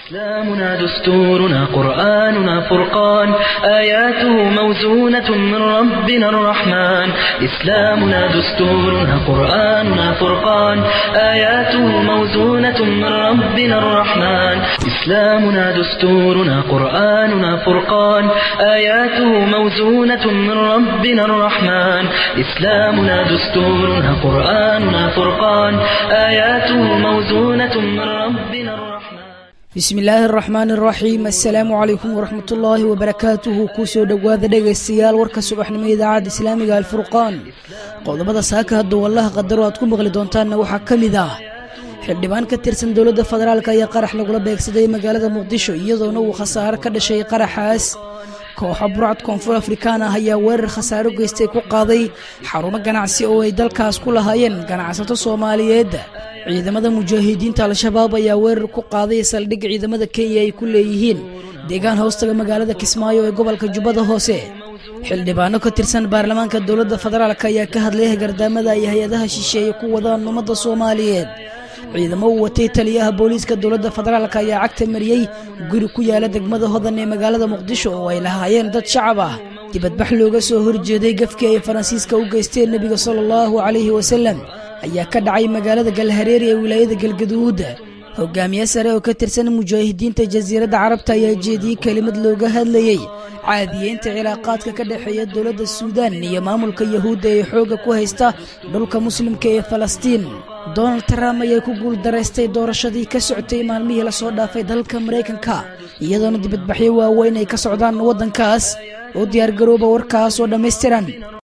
إسلامنا دستورنا قرآننا فرقان آياته موزونة من ربنا الرحمن إسلامنا دستورنا قرآننا فرقان آياته موزونة من ربنا الرحمن إسلامنا دستورنا قرآننا فرقان آياته موزونة من ربنا الرحمن إسلامنا دستورنا قرآننا فرقان آياته موزونة من ربنا الرحمن bismi illaahi araxmaan araxiim assalaamu calaykum waraxmatullaahi wabarakaatuhu kusoo dhowaada dhegaystayaal warka subaxnimo idaacadda islaamiga alfurqaan qodobada saaka hadda wallaha qadaro aad ku maqli doontaanna waxaa ka mid ah xildhibaan ka tirsan dowladda federaalk ayaa qarax lagula beegsaday magaalada muqdisho iyadoona uu khasaaro ka dhashay qaraxaas kooxa burcad koonfur afrikaan ah ayaa weerar khasaaro geystay ku qaaday xarumo ganacsi oo ay dalkaas ku lahaayeen ganacsato soomaaliyeed ciidamada mujaahidiinta al-shabaab ayaa weerar ku qaaday saldhig ciidamada kenya ay ku leeyihiin deegaan hoostaga magaalada kismaayo ee gobolka jubbada hoose xildhibaano ka tirsan baarlamaanka dowladda federaalk ayaa ka hadlay hagardaamada ay hay-adaha shisheeye ku wadaan ummadda soomaaliyeed ciidamo uu watay taliyaha booliiska dowladda federaalk ayaa cagta mariyey guri ku yaala degmada hodan ee magaalada muqdisho oo ay lahaayeen dad shacab ah dibadbax looga soo horjeeday gafkii ay faransiiska u geysteen nebiga sala allahu calayhi wasalam ayaa ka dhacay magaalada galhareeri ee wilaayada galgaduud hogaamiye sare oo ka tirsan mujaahidiinta jasiiradda carabta ayaa jeediyey kelimad looga hadlayey caadiyeynta cilaaqaadka ka dhexeeya dowladda suudaan iyo maamulka yahuudda ee xoogga ku haysta dhulka muslimka ee falastiin donald trump ayaa ku guuldaraystay doorashadii ka socotay maalmihii lasoo dhaafay dalka maraykanka iyadoona dibadbaxyo waaweyn ay ka socdaan waddankaas oo diyaargarooba warkaas oo dhammaystiran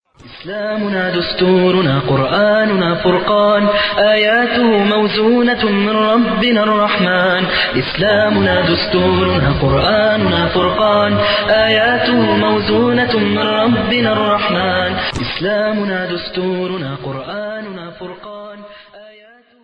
إسلامنا دستورنا قرآننا فرقان آياته موزونة من ربنا الرحمن إسلامنا دستورنا قرآننا فرقان آياته موزونة من ربنا الرحمن إسلامنا دستورنا قرآننا فرقان آياته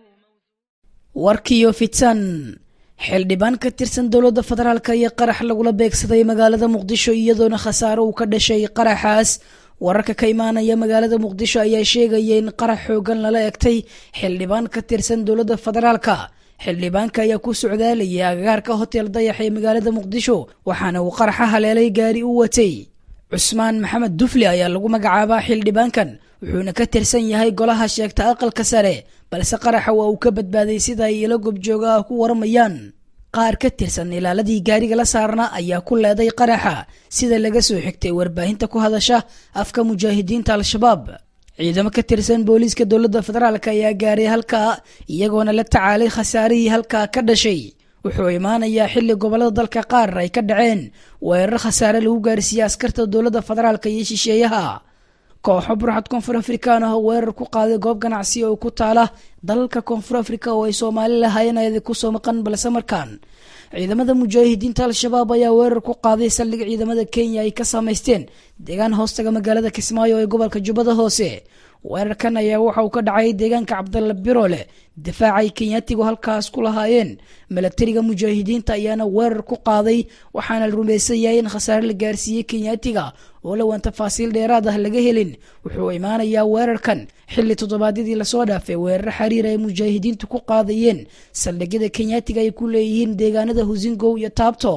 warkiyo fitan xildhibaan ka tirsan dowladda federaalk iyo qarax lagula beegsaday magaalada muqdisho iyadoona khasaaro uu ka dhashay qaraxaas wararka ka imaanaya magaalada muqdisho ayaa sheegaya in qarax xoogan lala egtay xildhibaan ka tirsan dowladda federaalka xildhibaanka ayaa ku socdaalayay agagaarka hotel dayax ee magaalada muqdisho waxaana uu qaraxa haleelay gaari u watay cusmaan maxamed dufli ayaa lagu magacaabaa xildhibaankan wuxuuna ka tirsan yahay golaha sheegta aqalka sare balse qaraxa waa uu ka badbaaday sida ay ilo gobjooga ah ku waramayaan qaar ka tirsan ilaaladii gaariga la saarna ayaa ku leeday qaraxa sida laga soo xigtay warbaahinta ku hadasha afka mujaahidiinta al-shabaab ciidamo ka tirsan booliiska dowladda federaalk ayaa gaaray halkaa iyagoona la tacaalay khasaarihii halkaa ka dhashay wuxuu imaanayaa xilli gobollada dalka qaar ay ka dhaceen weerar khasaare lagu gaarsiiyey askarta dowladda federaalk iyo shisheeyaha kooxo burxad koonfur afrikaan ah oo weerar ku qaaday goob ganacsi oo ku taala dalalka koonfur afrika oo ay soomaali lahaayeen ayada kusoo maqan balse markaan ciidamada mujaahidiinta al-shabaab ayaa weerar ku qaaday saldhig ciidamada kenya ay ka samaysteen deegaan hoostaga magaalada kismaayo ee gobolka jubbada hoose weerarkan ayaa waxa uu ka dhacay deegaanka cabdalla birole difaacay kenyaatigu halkaas ku lahaayeen milatariga mujaahidiinta ayaana weerar ku qaaday waxaana la rumaysan yahay in khasaare la gaarsiiyey kenyaatiga oo lawaan tafaasiil dheeraad ah laga helin wuxuu imaanayaa weerarkan xilli toddobaadyadii lasoo dhaafay weerar xiriir ay mujaahidiintu ku qaadayeen saldhigyada kenyaatiga ay ku leeyihiin deegaanada husingow iyo taabto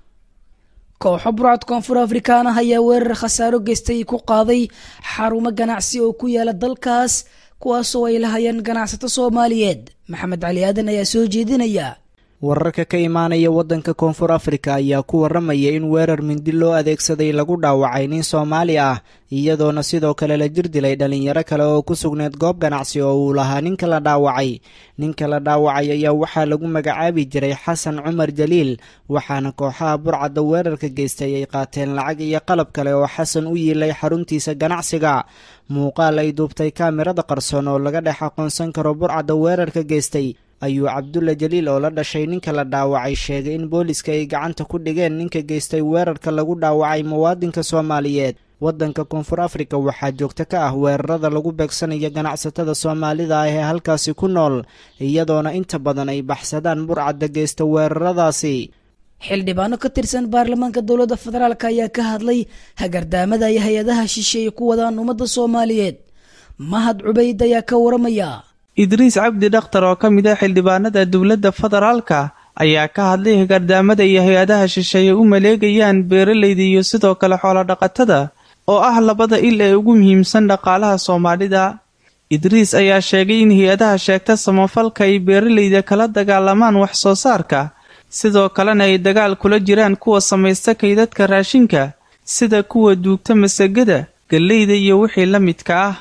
kooxo burcad koonfur afrikaan ah ayaa weerar khasaaro geystay ku qaaday xarumo ganacsi oo ku yaala dalkaas kuwaasoo ay lahayeen ganacsato soomaaliyeed maxamed cali aadan ayaa soo jeedinaya wararka ka imaanaya waddanka koonfur afrika ayaa ku waramaya in weerar mindi loo adeegsaday lagu dhaawacay nin soomaali ah iyadoona sidoo kale la jir dilay dhalinyaro kale oo ku sugneed goob ganacsi oo uu lahaa ninka la dhaawacay ninka la dhaawacay ayaa waxaa lagu magacaabi jiray xasan cumar jaliil waxaana kooxaha burcadda weerarka geystay ay qaateen lacag iyo qalab kale oo xasan u yiilay xaruntiisa ganacsiga muuqaal ay duubtay kaamirada qarsoon oo laga dhex aqoonsan karo burcadda weerarka geystay ayuu cabdulla jaliil oo la dhashay ninka la dhaawacay sheegay in booliska ay gacanta ku dhigeen ninka geystay weerarka lagu dhaawacay muwaadinka soomaaliyeed waddanka koonfur afrika waxaa joogto ka ah weerarada lagu beegsanayo ganacsatada soomaalida ah ee halkaasi ku nool iyadoona inta badan ay baxsadaan burcadda geysta weeraradaasi xildhibaano ka tirsan baarlamaanka dowladda federaalk ayaa ka hadlay hagardaamada ay hay-adaha shisheeye ku wadaan ummadda soomaaliyeed mahad cubayd ayaa ka waramaya idriis cabdi dhakhtar oo ka mid ah xildhibaanada dowladda federaalka ayaa ka hadlay hagardaamada iyo hay-adaha shisheeye u maleegayaan beeralayda iyo sidoo kale xoolodhaqatada oo ah labada il ee ugu muhiimsan dhaqaalaha soomaalida idriis ayaa sheegay in hay-adaha sheegta samafalka ay beeralayda kala dagaalamaan wax soo saarka sidoo kalena ay dagaal kula jiraan kuwa samaysta kaydadka raashinka sida kuwa duugta masagada galleyda iyo wixii la midka ah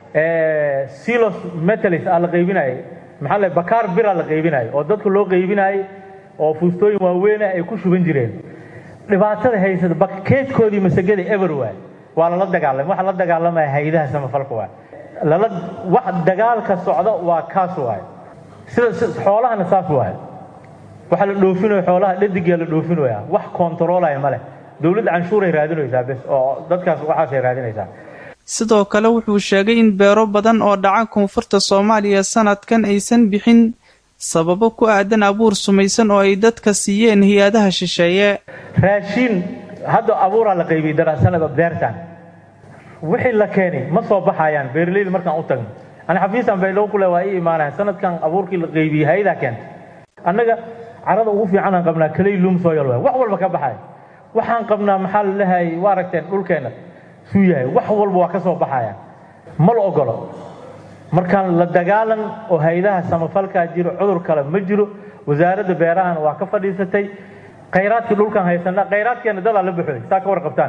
silos metalis aa la qaybinayay maxaa le bakaar bira la qaybinayay oo dadka loo qaybinayay oo fuustooyin waaweyna ay ku shuban jireen dhibaatada haysata bakeedkoodii masagada ever waay waa lala dagaalamay waxa la dagaalamaya hay-adaha samafalka waay lala wax dagaalka socda waa kaas waay sida xoolahana saas waay waxa la dhoofinayo xoolaha dhadigaa la dhoofinaya wax kontaroolaya ma leh dowladda canshuuray raadinaysaa bes oo dadkaas waxaasay raadinaysaa sidoo kale wuxuu sheegay in beero badan oo dhaca koonfurta soomaaliya sanadkan aysan bixin sababo ku aadan abuur sumaysan oo ay dadka siiyeen hay-adaha shisheeye raashiin hadda abuuraa la qaybiyey daraasanada beertan wixii la keenay ma soo baxayaan beeralayda markaan u tagno ani xafiistan baydhabo kule waa ii imaanayan sanadkan abuurkii la qaybiyey hay-adaa keentay annaga carada ugu fiicanaan qabnaa kaley luum sooyal waay wax walba ka baxaya waxaan qabnaa maxaa la lehay waa aragteen dhulkeenna suu yahay wax walba waa ka soo baxaya ma la ogolo markaan la dagaalan oo hay-adaha samafalkaa jiro cudur kale ma jiro wasaaradda beerahana waa ka fadhiisatay khayraadkii dhulkaan haysanaa khayraadkeena dadaa la buxoy saa ka warqabtaan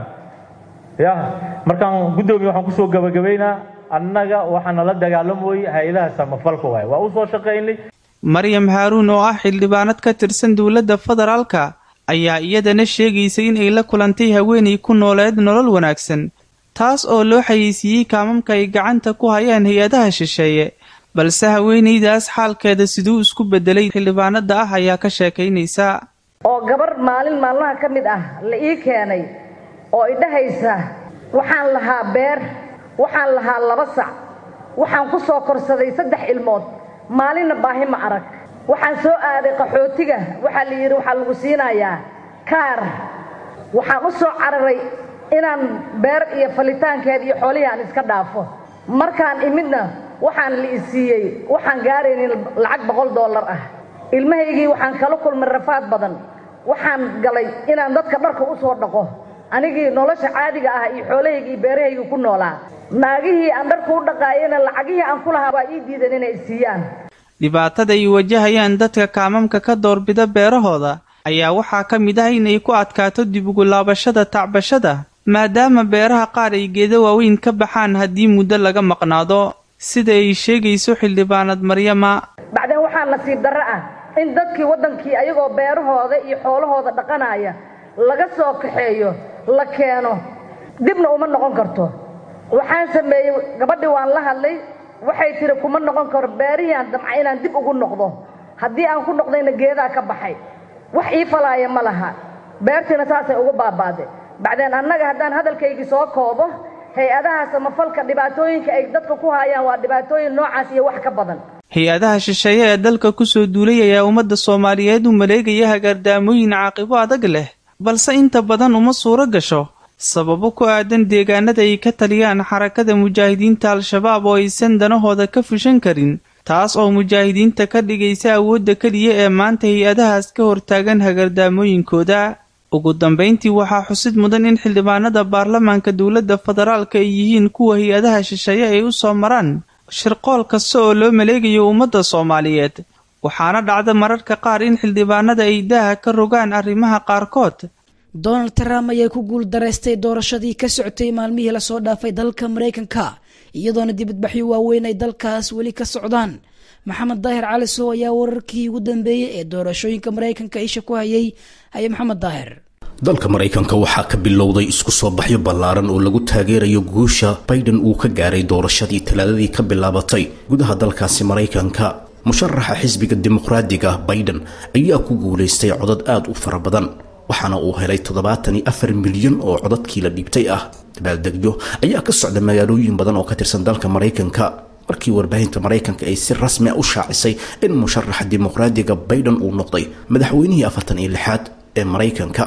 ya markaan guddoomiye waxaan kusoo gabagabaynaa annaga waxaana la dagaalamoyey hay-adaha samafalka waay waa u soo shaqaynay maryam haaruun oo ah xildhibaanad ka tirsan dowladda federaalka ayaa iyadana sheegaysay in ay la kulantay haweenay ku nooleed nolol wanaagsan taas oo loo xayeysiiyey kaamamka ay gacanta ku hayaan hay-adaha shisheeye balse haweenaydaas xaalkeeda siduu isku bedelay xildhibaanada ah ayaa ka sheekaynaysa oo gabar maalin maalmaha ka mid ah la ii keenay oo idhahaysa waxaan lahaa beer waxaan lahaa laba sac waxaan ku soo korsaday saddex ilmood maalinna baahi ma arag waxaan soo aaday qaxootiga waxaa la yidhi waxaa lagu siinayaa kaar waxaan u soo cararay inaan beer iyo falitaankeed iyo xoolihii aan iska dhaafo markaan imidna waxaan la isiiyey waxaan gaaraynin lacag boqol dollar ah ilmahaygii waxaan kala kulmay rafaad badan waxaan galay inaan dadka dharka u soo dhaqo anigii nolosha caadiga ah iyo xoolahaygii iyo beerahaygii ku noolaa naagihii aan dharka u dhaqaayena lacagihii aan ku lahaa waa ii diidan inay isiiyaan dhibaatada ay wajahayaan dadka kaamamka ka doorbida beerahooda ayaa waxaa ka mid ah inay ku adkaato dib ugu laabashada tacbashada maadaama beeraha qaar ay geedo waaweyn ka baxaan haddii muddo laga maqnaado sida ay sheegayso xildhibaanad maryama bacdeen waxaa nasiib darro ah in dadkii waddankii ayagoo beerahooda iyo xoolahooda dhaqanaya laga soo kaxeeyo la keeno dibna uma noqon karto waxaan sameeyey gabadhii waan la hadlay waxay tiri kuma noqon karo beerihii aan damca inaan dib ugu noqdo haddii aan ku noqdayna geedaa ka baxay wax ii falaaya ma laha beertiina saasay ugu baabaaday bacdeen annaga haddaan hadalkaygii soo koobo hay-adaha samafalka dhibaatooyinka ay dadka ku haayaan waa dhibaatooyin noocaas iyo wax ka badan hay-adaha shisheeye ee dalka kusoo duulay ayaa ummadda soomaaliyeed u maleegaya hagaardaamooyin caaqibo adag leh balse inta badan uma suuro gasho sababo ku aadan deegaanada ay ka taliyaan xarakada mujaahidiinta al-shabaab oo aysan danahooda ka fushan karin taas oo mujaahidiinta ka dhigaysa awoodda keliya ee maanta hay-adahaas ka hortaagan hagardaamooyinkooda ugu dambayntii waxaa xusid mudan in xildhibaanada baarlamaanka dowladda federaalka ay yihiin kuwa hay-adaha shisheeye ay u soo maraan shirqool kasta oo loo maleegayo ummadda soomaaliyeed waxaana dhacda mararka qaar in xildhibaanada ay daaha ka rogaan arrimaha qaarkood donald trump ayaa ku guul daraystay doorashadii ka socotay maalmihii lasoo dhaafay dalka maraykanka iyadoona dibadbaxyo waaweyn ay dalkaas weli ka socdaan maxamed daahir cali sow ayaa wararkii ugu dambeeyey ee doorashooyinka maraykanka isha ku hayay haye maxamed daahir dalka maraykanka waxaa ka bilowday isku soo baxyo ballaaran oo lagu taageerayo guusha biden uu ka gaaray doorashadii talaadadii ka bilaabatay gudaha dalkaasi maraykanka musharaxa xisbiga dimuqraadiga biden ayaa ku guulaystay codad aada u fara badan waxaana uu helay toddobaatan iyo afar milyan oo codadkii la dhiibtay ah dabaaldegyo ayaa ka socda magaalooyin badan oo ka tirsan dalka maraykanka markii warbaahinta maraykanka ay si rasmi a u shaacisay in musharaxa dimuqraadiga biden uu noqday madaxweynihii afartan iyo lixaad ee maraykanka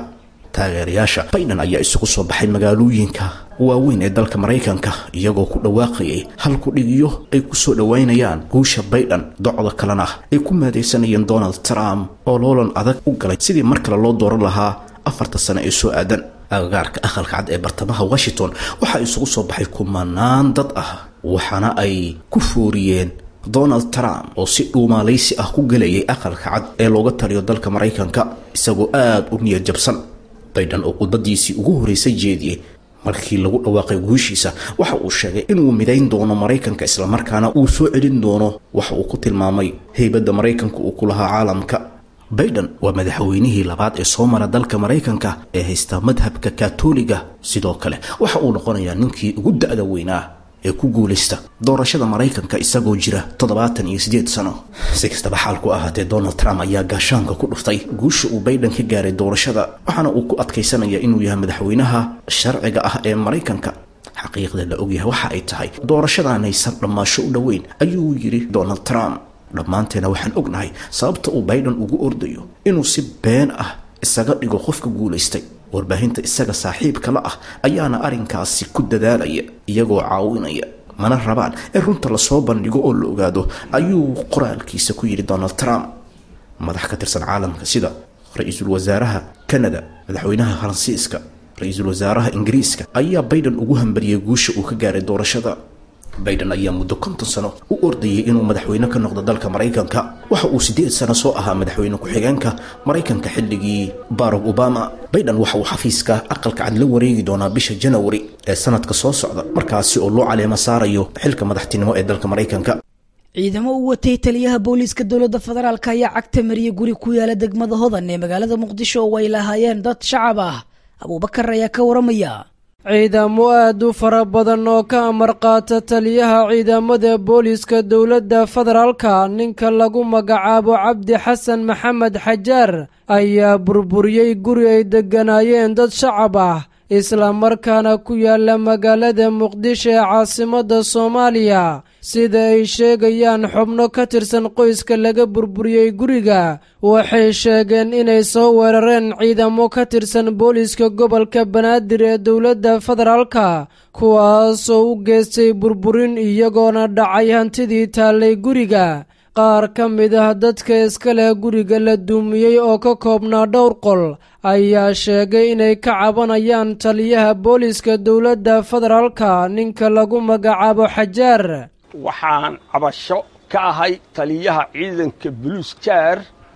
taageerayaasha biden ayaa isugu soo baxay magaalooyinka waaweyn ee dalka maraykanka iyagoo ku dhawaaqayay hal ku-dhigyo ay ku soo dhowaynayaan guusha biden docda kalena ay ku maadaysanayeen donald trump oo loolan adag u galay sidii mar kale loo dooran lahaa afarta sane ee soo aadan agagaarka aqalka cad ee bartamaha washington waxaa isugu soo baxay kumanaan dad ah waxaana ay ku fooriyeen donald trump oo si dhuumaalaysi ah ku gelayay aqalka cad ee looga taliyo dalka maraykanka isagoo aada u niyad jabsan biden oo khudbadiisii ugu horeysay jeediyey markii lagu dhawaaqay guushiisa waxa uu sheegay inuu midayn doono maraykanka islamarkaana uu soo celin doono waxa uu ku tilmaamay heybadda maraykanka uu ku lahaa caalamka biden waa madaxweynihii labaad ee soo mara dalka maraykanka ee haysta madhabka katoliga sidoo kale waxa uu noqonayaa ninkii ugu da-da weynaa ee ku guulaysta doorashada maraykanka isagoo jira toddobaatan iyo siddeed sano si kastaba xaalku ahaatee donald trump ayaa gaashaanka ku dhuftay guusha uu biden ka gaaray doorashada waxaana uu ku adkaysanaya inuu yahay madaxweynaha sharciga ah ee maraykanka xaqiiqda la ogyahay waxa ay tahay doorashadanaysan dhammaasho u dhoweyn ayuu yidhi donald trump dhammaanteena waxaan ognahay sababta uu biden ugu ordayo inuu si been ah isaga dhigo qofka guulaystay warbaahinta isaga saaxiibka la ah ayaana arrinkaasi ku dadaalaya iyagoo caawinaya mana rabaan in runta lasoo bandhigo oo la ogaado ayuu qoraalkiisa ku yidhi donald trump madax ka tirsan caalamka sida ra-iisul wasaaraha canada madaxweynaha faransiiska ra-iisul wasaaraha ingiriiska ayaa biden ugu hambariyay guusha uu ka gaaray doorashada biden ayaa muddo konton sano u ordayay inuu madaxweyne ka noqdo dalka maraykanka waxa uu siddeed sano soo ahaa madaxweyne ku-xigeenka maraykanka xilligii barack obama biden waxa uu xafiiska aqalka cad la wareegi doonaa bisha janawari ee sanadka soo socda markaasi oo loo caleemo saarayo xilka madaxtinimo ee dalka maraykanka ciidamo u watay taliyaha booliiska dowladda federaalk ayaa cagta mariyay guri ku yaala degmada hodan ee magaalada muqdisho oo ay lahaayeen dad shacab ah abuubakar ayaa ka waramaya ciidamo aad u fara badan oo ka amar qaata taliyaha ciidamada booliiska dowladda federaalka ninka lagu magacaabo cabdi xasan maxamed xajaar ayaa burburiyey guri ay degganaayeen dad shacab ah islamarkaana ku yaala magaalada muqdisho ee caasimadda soomaaliya sida ay sheegayaan xubno ka tirsan qoyska laga burburiyey guriga waxay sheegeen inay soo weerareen ciidamo ka tirsan booliiska gobolka banaadir ee dowladda federaalka kuwaasoo u geystay burburin iyagoona dhacay hantidii taallay guriga qaar ka mid ah dadka iska leh guriga la duumiyey oo ka koobnaa dhowr qol ayaa sheegay inay ka cabanayaan taliyaha booliiska dowladda federaalka ninka lagu magacaabo xajaar waxaan cabasho ka ahay taliyaha ciidanka buluus jaar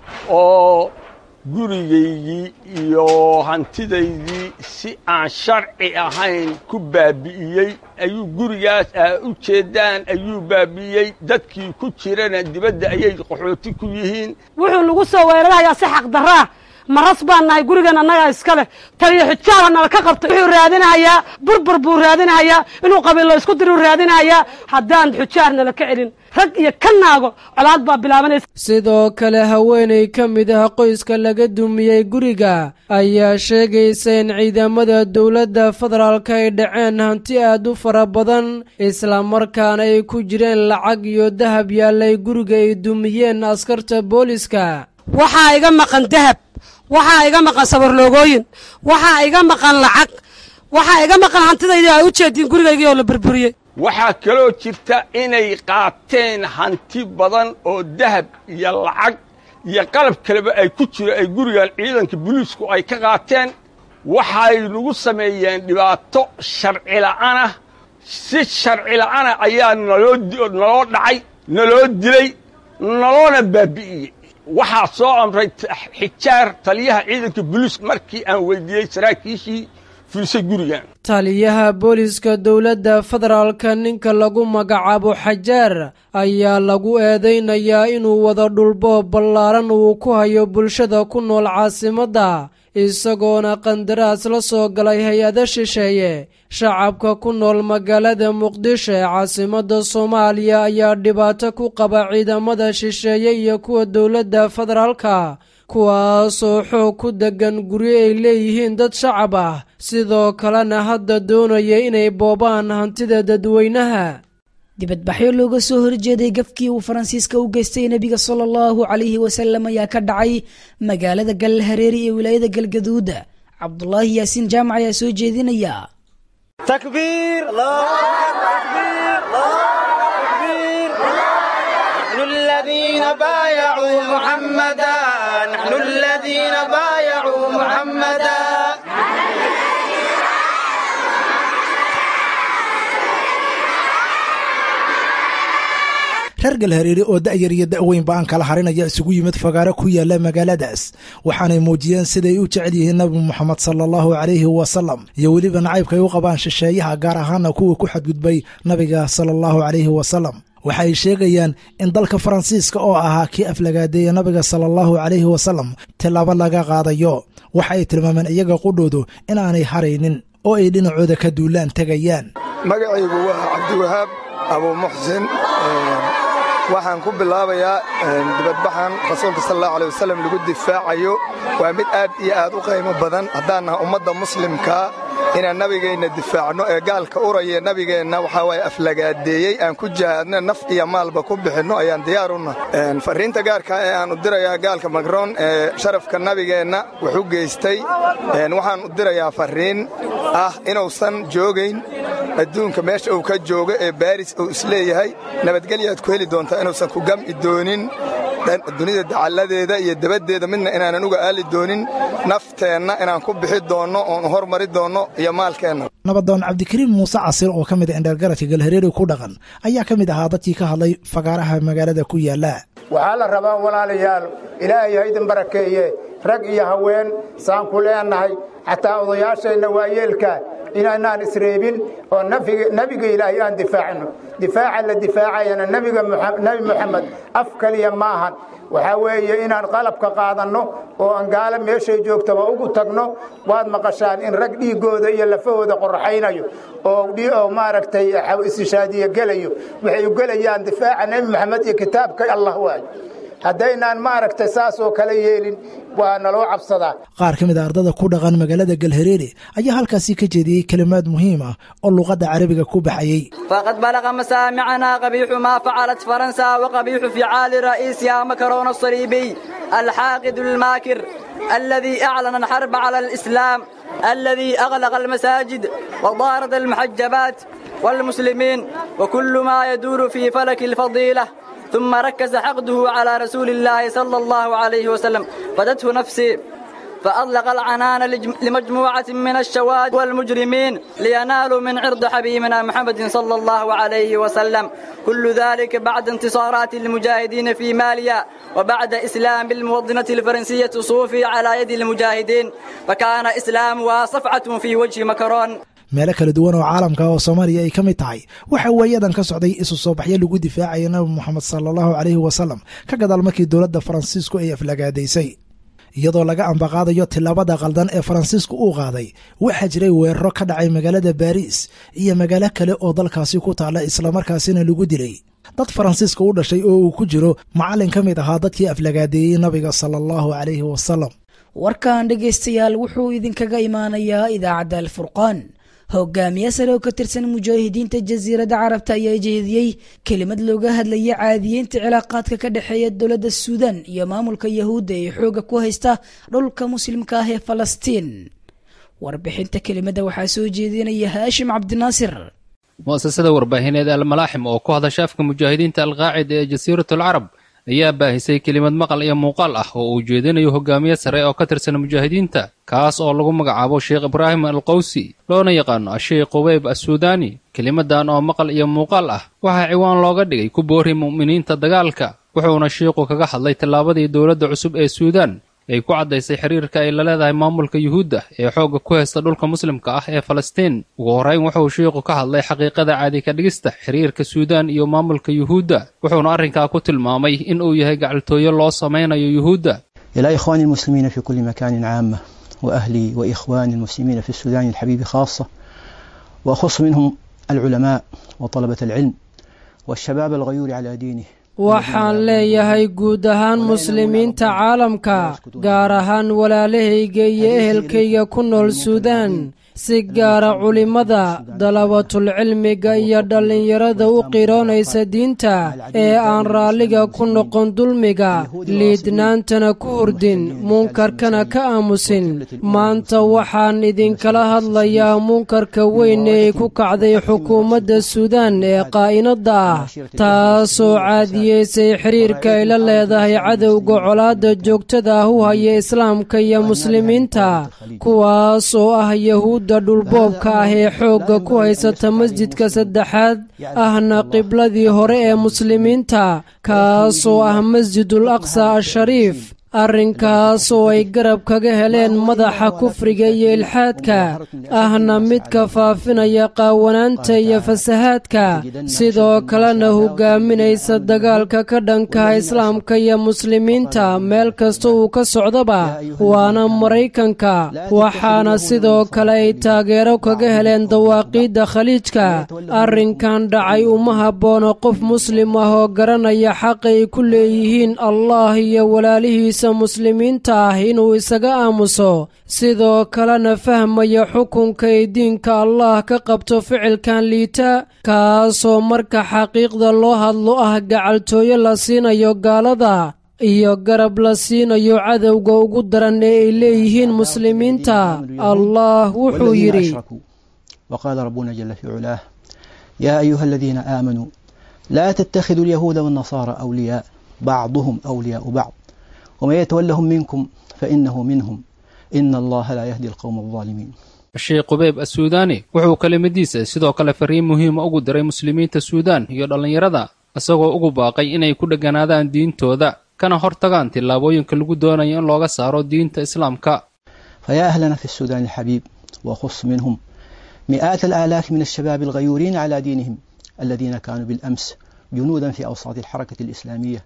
oo gurigaygii iyo hantidaydii si aan sharci ahayn ku baabi'iyey ayuu gurigaas aa u jeeddaan ayuu baabi'iyey dadkii ku jirana dibadda ayay qaxooti ku yihiin wuxuu nagu soo weerarayaa si xaqdarraa maras baan nahay gurigan annagaa iska leh taliya xijaaba nala ka qabtay wuxuu raadinahayaa burbur buu raadinahayaa inuu qabiilo isku diruu raadinahayaa haddaan xujaar nala ka celin rag iyo ka naago colaad baa bilaabanaysa sidoo kale haweenay ka mid ah qoyska laga dumiyey guriga ayaa sheegaysa in ciidamada dowladda federaalka ay dhaceen hanti aad u fara badan islamarkaana ay ku jireen lacag iyo dahab yaallay guriga ay dumiyeen askarta booliska waxaa iga maqan dahab waxaa iga maqan sabarloogooyin waxaa iga maqan lacag waxaa iga maqan hantidaydi ay u jeediin gurigaygii oo la burburiyey waxaa kaloo jirta inay qaateen hanti badan oo dahab iyo lacag iyo qalab kaleba ay ku jiro ay gurigan ciidanka buliisku ay ka qaateen waxay nagu sameeyeen dhibaato sharci la'aanah si sharci la'aana ayaa naloo naloo dhacay naloo dilay naloona baabi'iyey waxaa soo amray xijaar taliyaha ciidanka buliis markii aan weydiiyey saraakiishii fiisay gurigan taliyaha booliiska dowladda federaalka ninka lagu magacaabo xajaar ayaa lagu eedaynayaa inuu wada dhulbo ballaaran uu ku hayo bulshada ku nool caasimadda isagoona qandaraas la soo galay hay-ado shisheeye shacabka ku nool magaalada muqdisho ee caasimadda soomaaliya ayaa dhibaato ku qaba ciidamada shisheeye iyo kuwa dowladda federaalka kuwaasoo xoog ku deggan guryo ay leeyihiin dad shacab ah sidoo kalena hadda doonaya inay boobaan hantida dadweynaha dibadbaxyo looga soo horjeeday gafkii uu faransiiska u geystay nebiga sala allahu calayhi wasalam ayaa ka dhacay magaalada galhareeri ee wilaayada galgaduuda cabdulaahi yaasiin jaamac ayaa soo jeedinaya تكبير الله تكبير الله تكبير نحن الذين بايعوا محمدا نحن الذين بايعوا محمدا reer galhareere oo da'yar iyo da'weynba aan kala harinaya isugu yimid fagaaro ku yaala magaaladaas waxaanay muujiyeen siday u jecel yihiin nabi moxamed sala allahu calayhi wasalam iyo weliba nacaybkay u qabaan shisheeyaha gaar ahaana kuwa ku xadgudbay nabiga sala allahu calayhi wasalam waxa ay sheegayaan in dalka faransiiska oo ahaa kii aflagaadeeya nabiga sala allahu calayhi wasalam tilaabo laga qaadayo waxa ay tilmaameen iyaga qudhoodu inaanay haraynin oo ay dhinacooda ka duulaan tegayaan magacaygu waa cabdiwahaab abuu muxsin waxaan ku bilaabayaa dibadbaxan rasuulka sal allahu alay wasalam lagu difaacayo waa mid aad iyo aad u qiimo badan haddaan naha ummadda muslimkaa inaan nabigeenna difaacno ee gaalka uraya nabigeenna waxaa waaye aflagaadeeyey aan ku jihaadno naf iyo maalba ku bixinno ayaan diyaar u nahay farriinta gaarka ee aan u dirayaa gaalka makroon ee sharafka nabigeenna wuxuu geystay waxaan u dirayaa farriin ah inuusan joogayn adduunka meesha uu ka joogo ee baaris uu isleeyahay nabadgelyaad ku heli doontaa inuusan ku gam'i doonin dunida dacalladeeda iyo dabaddeeda midna inaanan uga aali doonin nafteenna inaan ku bixi doonno oon hormari doonno iyo maalkeenna nabadoon cabdikariim muuse casir oo ka mid a indheergaradka galhareere ku dhaqan ayaa ka mid ahaa dadkii ka hadlay fagaaraha magaalada ku yaalla waxaa la rabaa walaalayaal ilaahay haydin barakeeye rag iyo haween saan ku leennahay xataa odayaasheenna waayeelka inaanaan isreebin oo nebiga ilaahay aan difaacno difaaca la difaacayana nebiga nebi moxamed af keliya maahan waxaa weeye inaan qalabka qaadanno oo aan gaalo meeshay joogtaba ugu tagno waad maqashaan in rag dhiiggooda iyo lafahooda qorraxaynayo oo maaragtay istishaadiye gelayo waxay u gelayaan difaaca nebi moxamed iyo kitaabka allah waayo haddaynaan maaragtay saasoo kale yeelin waa naloo cabsadaa qaar ka mid a ardada ku dhaqan magaalada galhareere ayaa halkaasi ka jeediyey kelimaad muhiim ah oo luqadda carabiga ku baxayey faqad balaqa masaamicana qabiixu maa facalat faransa waqabiixu ficaali ra'iisiha makaroon asaliibiy alxaaqid almaakir الذي أعلن الحرب على الإسلام الذي أغلق المساجد وضارد المحجبات والمسلمين وكل ما يدور في فلك الفضيلة ثم ركز حقده على رسول الله صلى الله عليه وسلم فدته نفسي فأطلق العنان لمجموعة من الشواد والمجرمين لينالوا من عرض حبيبنا محمد صلى الله عليه وسلم كل ذلك بعد انتصارات المجاهدين في ماليا وبعد إسلام الموطنة الفرنسية صوفي على يد المجاهدين فكان إسلامها صفعة في وجه مكرون meelo kala duwan oo caalamka oo soomaaliya ay ka mid tahay waxa waayadan ka socday isu soo baxyo lagu difaacaya nabi moxamed sala allahu caleyhi wasalam ka gadaal markii dowladda faransiisku ay aflagaadaysay iyadoo laga ambaqaadayo tillaabada qaldan ee faransiisku uu qaaday waxaa jiray weeraro ka dhacay magaalada baariis iyo magaalo kale oo dalkaasi ku taalla islamarkaasina lagu dilay dad faransiiska u dhashay oo uu ku jiro macallin ka mid ahaa dadkii aflagaadeeyey nabiga sala allahu caleyhi wasalam warkan dhegaystayaal wuxuu idinkaga imaanayaa idaacadda alfurqaan hogaamiye sare oo ka tirsan mujaahidiinta jasiiradda carabta ayaa jeediyey kelimad looga hadlaya caadiyeynta cilaaqaadka ka dhexeeya dowladda suudan iyo maamulka yahuudda ee xooga ku haysta dhulka muslimka ah ee falastiin warbixinta kelimadda waxaa soo jeedinaya haashim cabdinaasir mu'asasada warbaahineed almalaaxim oo ku hadasha afka mujaahidiinta alqaacida ee jasiiratul carab ayaa baahisay kelimad maqal iyo muuqaal ah oo uu jeedinayo hogaamiye sare oo ka tirsan mujaahidiinta kaas oo lagu magacaabo sheekh ibraahim alqowsi loona yaqaano asheekh qubayb assuudaani kelimadan oo maqal iyo muuqaal ah waxaa ciwaan looga dhigay ku boori mu'miniinta dagaalka wuxuuna shiiqu kaga hadlay tallaabadii dowladda cusub ee suudaan ay ku caddaysay xiriirka ay la leedahay maamulka yuhuudda ee xoogga ku haysta dhulka muslimka ah ee falastiin ugu horrayn wuxuu shiiqu ka hadlay xaqiiqada caadi ka dhigista xiriirka suudaan iyo maamulka yuhuudda wuxuuna arrinkaa ku tilmaamay in uu yahay gacaltooyo loo samaynayo yuhuudda إلى إخواني المسلمين في كل مكان عامة وأهلي وإخواني المسلمين في السودان الحبيب خاصة وأخص منهم العلماء وطلبة العلم والشباب الغيور على دينه waxaan leeyahay guud ahaan muslimiinta caalamka gaar ahaan walaalahayga iyo ehelkayga ku nool suudaan si gaara culimmada dalabatulcilmiga iyo dhallinyarada u qiroonaysa diinta ee aan raalliga ku noqon dulmiga liidnaantana ku hurdin munkarkana ka aamusin maanta waxaan idinkala hadlayaa munkarka weyn ee ku kacday xukuumadda suudaan ee qaa'inadda ah taasoo caadiyeysay xiriirka ay la leedahay cadowga colaadda joogtada ah u haya islaamka iyo muslimiinta kuwaas oo ah yahuudda dhulboobka ah ee xoogga ku haysata masjidka saddexaad ahna qibladii hore ee muslimiinta kaasoo ah masjidul aqsa ashariif arrinkaas oo ay garab kaga heleen madaxa kufriga iyo ilxaadka ahna midka faafinaya qaawanaanta iyo fasahaadka sidoo kalena hogaaminaysa dagaalka ka dhankaha islaamka iyo muslimiinta meel kasta uu ka socdaba waana maraykanka waxaana sidoo kale ay taageero kaga heleen dawaaqiidda khaliijka arrinkan dhacay uma habboono qof muslim ah oo garanaya xaqa ay ku leeyihiin allah iyo walaalihiisa muslimiinta ah inuu isaga aamuso sidoo kalena fahmaya xukunka ay diinka allah ka qabto ficilkan liita kaasoo marka xaqiiqda loo hadlo ah gacaltooyo la siinayo gaalada iyo garab la siinayo cadowga ugu daran ee ay leeyihiin muslimiinta allah wuxuu yidhi وقال ربنا جل في علاه يا أيها الذين آمنوا لا تتخذوا اليهود والنصارى أولياء بعضهم أولياء بعض ومن يتولهم منكم فإنه منهم إن الله لا يهدي القوم الظالمين sheekh qubayb assuudaani wuxuu kelimadiisa sidoo kale fariin muhiima ugu diray muslimiinta suudaan iyo dhallinyarada isagoo ugu baaqay inay ku dheganaadaan diintooda kana hortagaan tillaabooyinka lagu doonayo in looga saaro diinta islaamka فيا أهلنا في السودان الحبيب وخص منهم مئات الآلاف من الشباب الغيورين على دينهم الذين كانوا بالأمس جنودا في أوساط الحركة الإسلامية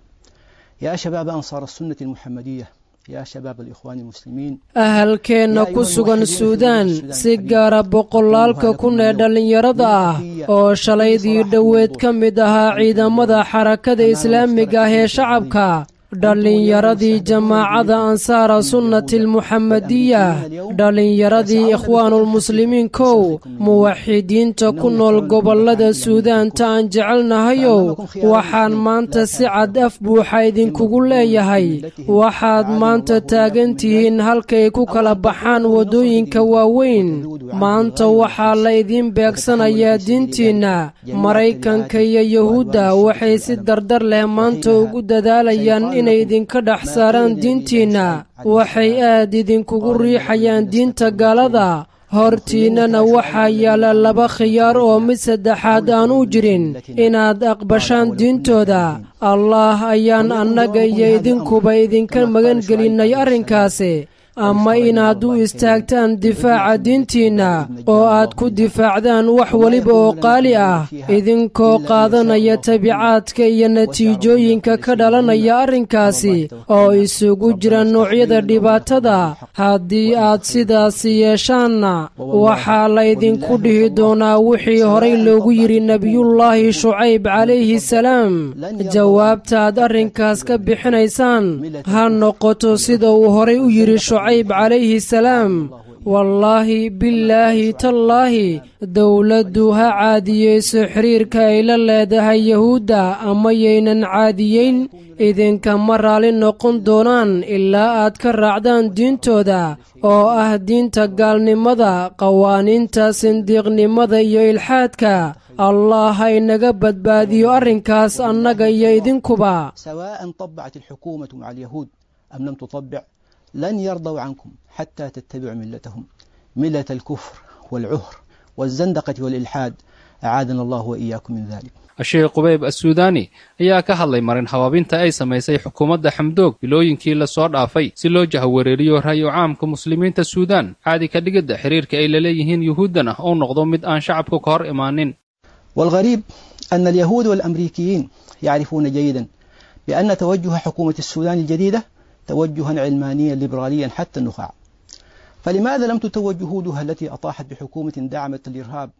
يا شباب أنصار السنة المحمدية يا شباب الإخوان المسلمين ahalkeenna ku sugan suudaan si gaara boqolaalka kun ee dhallinyarada ah oo shalaydii dhoweed ka mid ahaa ciidamada xarakada islaamiga ah ee shacabka dhallinyaradii jamaacada ansaara sunnati almuxamadiya dhallinyaradii ikhwaanulmuslimiin kow muwaxidiinta ku nool gobollada suudaanta aan jecelnahayow waxaan maanta si cad af buuxa idinkugu leeyahay waxaad maanta taagan tihiin halkay ku kala baxaan waddooyinka waaweyn maanta waxaa la idiin beegsanayaa diintiinna maraykanka iyo yuhuudda waxay si dardar leh maanta ugu dadaalayaan inay idinka dhex saaraan diintiinna waxay aad idinkugu riixayaan diinta gaalada hortiinnana waxaa yaalla laba khiyaar oo mid saddexaad aan u jirin inaad aqbashaan diintooda allaah ayaan annaga iyo idinkuba idinka magan gelinnay arrinkaasi ama inaad u istaagtaan difaaca diintiinna oo aad ku difaacdaan wax weliba oo qaali ah idinkoo qaadanaya tabicaadka iyo natiijooyinka ka dhalanaya arrinkaasi oo isugu jira noocyada dhibaatada haddii aad sidaasi yeeshaanna waxaa laydinku dhihi doonaa wixii horay loogu yidhi nebiyullaahi shucayb calayhi salaam jawaabtaad arrinkaas ka bixinaysaan ha noqoto sida uu horay u yidhi shucayb calayhi salaam wallaahi billaahi tallaahi dowladdu ha caadiyeyso xiriirka ay la leedahay yahuudda ama yaynan caadiyeyn idinkama raalli noqon doonaan ilaa aad ka raacdaan diintooda oo ah diinta gaalnimada qawaaniinta sindiiqnimada iyo ilxaadka allah ha inaga badbaadiyo arrinkaas annaga iyo idinkuba سواء طبعت الحكومة مع اليهود أم لم تطبع لن يرضوا عنكم حتى تتبعوا ملتهم ملة الكفر والعهر والزندقة والإلحاد أعاذنا الله وإياكم من ذلك sheekh qubayb assuudaani ayaa ka hadlay marin habaabinta ay samaysay xukuumadda xamdoog bilooyinkii lasoo dhaafay si loo jahwareeriyo ra'yu caamka muslimiinta suudaan caadi ka dhigidda xiriirka ay la leeyihiin yuhuuddana uu noqdo mid aan shacabku ka hor imaanin والغريب أن اليهود والأمريكيين يعرفون جيدا بأن توجه حكومة السودان الجديدة توجها علمانيا ليبراليا حتى النخاع فلماذا لم تتوج جهودها التي أطاحت بحكومة دعمت الإرهاب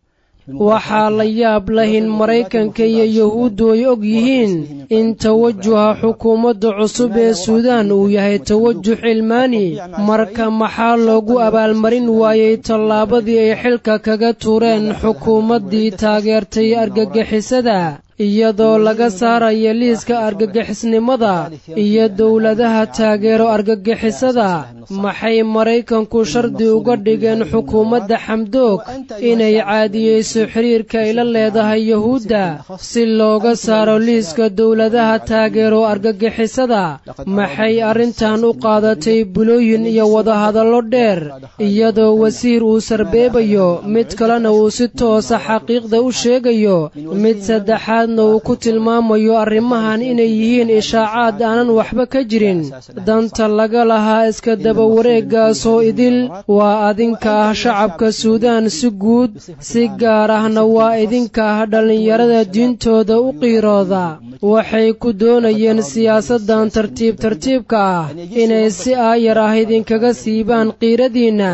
waxaa la yaab leh in maraykanka iyo yuhuuddu ay og yihiin in tawajuha xukuumadda cusub ee suudaan uu yahay tawajuh cilmaani marka maxaa loogu abaalmarin waayey tallaabadii ay xilka kaga tuureen xukuumaddii taageertay argagixisada iyadoo laga saaraya liiska argagixisnimada iyo dowladaha taageero argagixisada maxay maraykanku shardi uga dhigeen xukuumadda xamdoog inay caadiyeyso xiriirka ay la leedahay yuhuudda si looga saaro liiska dowladaha taageero argagixisada maxay arrintan u qaadatay bulooyin iyo wadahadallo dheer iyadoo wasiir uu sarbeebayo mid kalena uu si toosa xaqiiqda u sheegayo mid saddexaad uu ku tilmaamayo arrimahan inay yihiin ishaacaad aanan waxba ka jirin danta laga lahaa iska daba wareeggaasoo idil waa adinka ah shacabka suudaan si guud si gaar ahna waa idinka ah dhallinyarada diintooda u qiirooda waxay ku doonayeen siyaasaddan tartiib tartiibka ah inay si aayar ah idinkaga siibaan qiiradiinna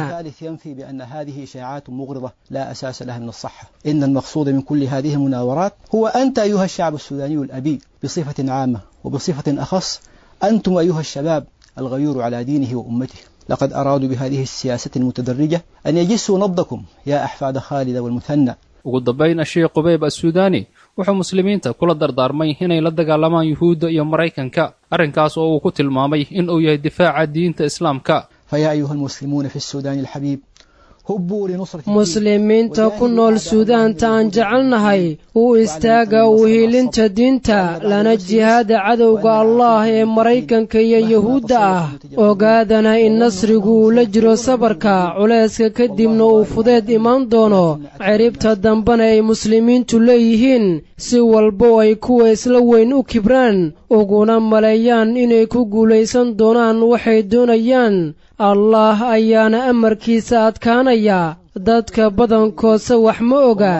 أيها الشعب السوداني الأبي بصفة عامة وبصفة أخص أنتم أيها الشباب الغيور على دينه وأمته لقد أرادوا بهذه السياسة المتدرجة أن يجسوا نبضكم يا أحفاد خالد والمثنى ugu dambayn asheekh qubayb assuudaani wuxuu muslimiinta kula dardaarmay inay la dagaalamaan yuhuudda iyo maraykanka arrinkaas oo uu ku tilmaamay in uu yahay difaaca diinta islaamka فيا أيها المسلمون في السودان الحبيب muslimiinta ku nool suudaanta aan jecelnahay u istaaga uhiilinta diinta lana jihaada cadowga allah ee maraykanka iyo yuhuudda ah ogaadana in nasrigu uu la jiro sabarka culayska kadibna uu fudeed imaan doono ciribta dambena ay muslimiintu leeyihiin si walbo ay kuwa isla weyn u kibraan uguna maleeyaan inay ku guulaysan doonaan waxay doonayaan allah ayaana amarkiisa adkaanaya dadka badankoodse wax ma oga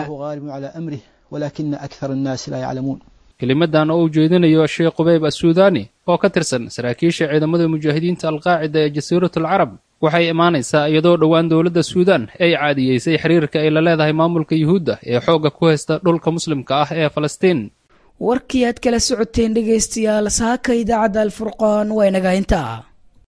kelimadan oo uu jeedinayo sheekh qubayb assuudaani oo ka tirsan saraakiisha ciidamada mujaahidiinta alqaacida ee jasiiratul carab waxay imaanaysaa iyadoo dhowaan dowladda suudaan ay caadiyeysay xiriirka ay la leedahay maamulka yuhuudda ee xoogga ku haysta dhulka muslimka ah ee falastiin warkii aad kala socoteen dhegaystayaal saaka idaacadda alfurqaan waa inaga intaa